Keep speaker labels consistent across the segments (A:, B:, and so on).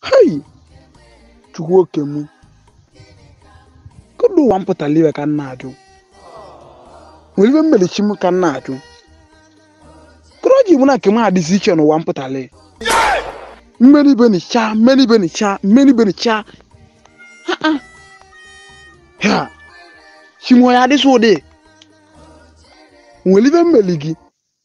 A: hei chukwu oke m kedu ụwa m pụtara iwe ka m na-ajụ nwere ibe mmelichi m ka m na-ajụ kedu o ji mụ na nke m adịzi iche n'ụwa m pụtara mmeri ibe nica mmeri ibe nica mmeri ibe nica Ha, ha. ya chimo ya adịsị ụdị nwere ibe mmeli gị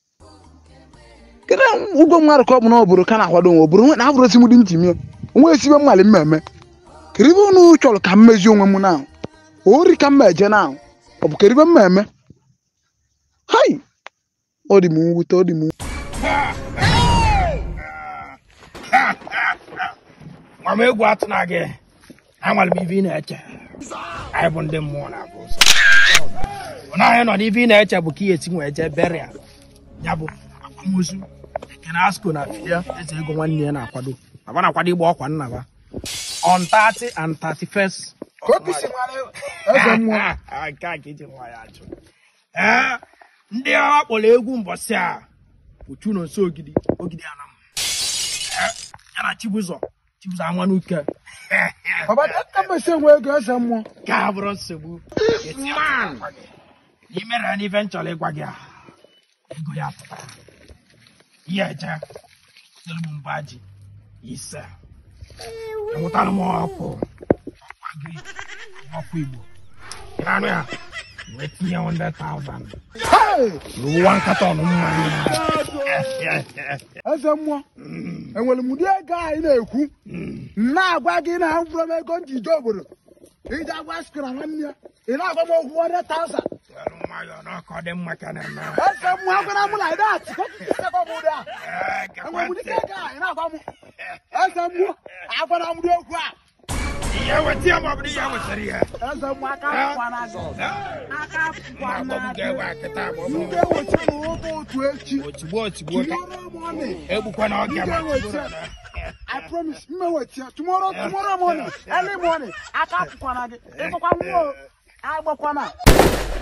A: kedu ụgwọ mmadụ ka ọ bụ na obodo ka na-akwado nwe obodo na abụrụ esi m dị m ji mie onwe esi ibe mmali mmemme kedu ibe unu chọrọ ka m mezie onwe m na ori ka m eje na ọ bụ kedu ibe m eme hai ọ dị m mwute ọ dị m
B: nwa m egwu atụ na gị anwere m ife ị na-eche anyị bụ ndị mmụọ na-abụ ụzọ na anyị nọ n'ife ị na-eche bụ ka ị esi wee jee beria ya bụ akwamozu ekene asko na fia eze ego nwanne ya na-akwado aba na-akwado ịgba ọkwa nnaba on 30 and 31st
A: eze mmụọ
B: nke a ka eji nwa ya ajụ ee ndị agha kpọrọ egwu mbọsị a bụ chuno nso ogidi ogidi anam Ee, ya na chibụzọ chibụzọ amanuke
A: ọbata ka m esi enwe ego eze mmụọ
B: ka a bụrụ nsogbu imere n'ife nchọrọ ịgwa gị a ego ya pụtara ihe eje tere m mba ji ise enwetara m ọkụ ọkwa gị ọkụ igbo anụ ya wee tinye 100,000
A: Hey!
B: n'ụwa nkata ọnụ mmanya
A: eze mmụọ enwere m ụdị ego anyị na-ekwu na-agwa gị na mkpụrụ m ego njije obodo iji agwa skra nwanne ya ị na-agwa m okwu 100,000
B: Were nwayọọ n'ọkọ dị mma ka na-eme
A: eze mmụọ agwara m na dat enwere m ụdị a
B: Ee, gekwa
A: enwere m ụdị
B: ntị.
A: ego a ị na-agwa m eze mmụọ agwara m ụdị okwu a
B: ihe weta ya ma ọ bụ na ihe wetara ya
A: eze mmụọ aka pụkwana gị aka pụkwana gị
B: ewe kịta bụ
A: m ga-ewecha n'ụzọ otu echi
B: otigbo otigbo ka
A: tomorrow morning
B: egbukwa na ọga ma
A: I promise, mmewechia tomorrow tomorrow morning, early morning, aka pụkwana gị, ịkpọkwa mmụọ, agbakwana.